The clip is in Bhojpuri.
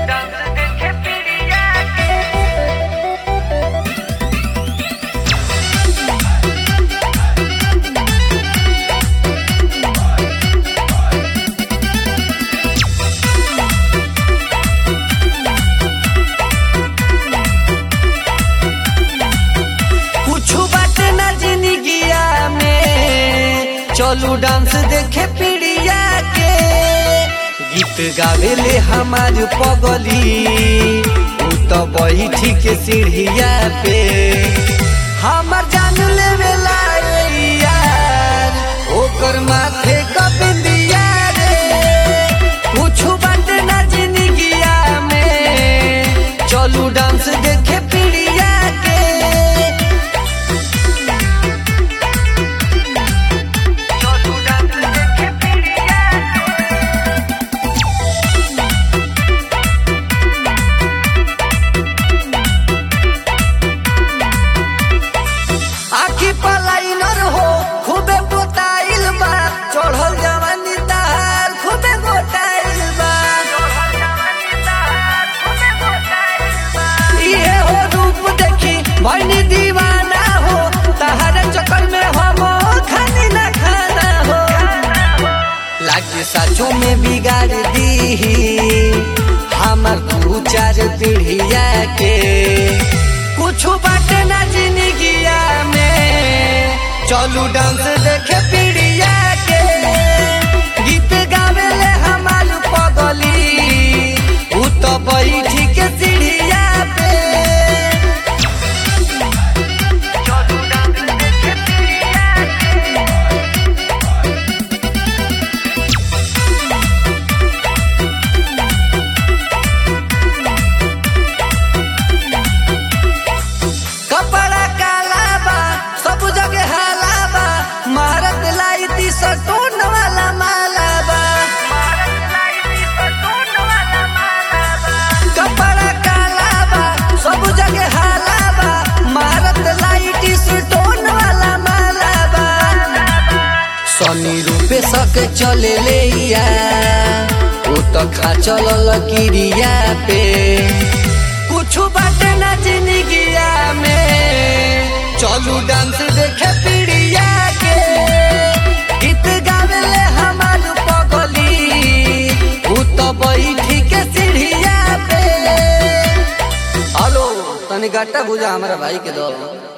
कुछु बाटे ना जिंदगिया में चलू डांस देखे पीड़िया के गीत गावेले हमार पगली उ तो बैठी के सीढ़िया पे हमर जान लेवेला रे यार ओकर माथे क बिंदिया रे कुछु बाटे ना जिंदगिया में चलू डांस देखे पीड़िया के आखी पलाइनर हो खूबे पोताइल बा चढ़ल जवानी तार खूबे गोटाइल बा इहे हो रूप देखी भैनी दीवाना हो तहरा चक्कर में हम खानी ना खाना हो लागे साचो में बिगाड़ दी हमर दू चार पीढ़िया के कुछु बाटे ना जिंदगिया में चलू डांस देखे पीढ़िया के गीत गावेले हमार पगली उ तो बैठी के सीढ़िया पे कपड़ा काला बा सब जगह हाला बा मारत लाई ती सटोन वाला माला बा कपड़ा काला बा सब जगह हाला बा मारत लाई ती सटोन वाला माला बा सनी रूपे सके चले ले या उ तो खा चलल किरिया पे कुछु बाटे ना जिंदगिया में चलू डांस देखे पीड़िया के गीत गावेले हमार पगली उ तो बैठी के सीढ़िया पे हेलो तनी गट्टा बुझा हमारा भाई के दो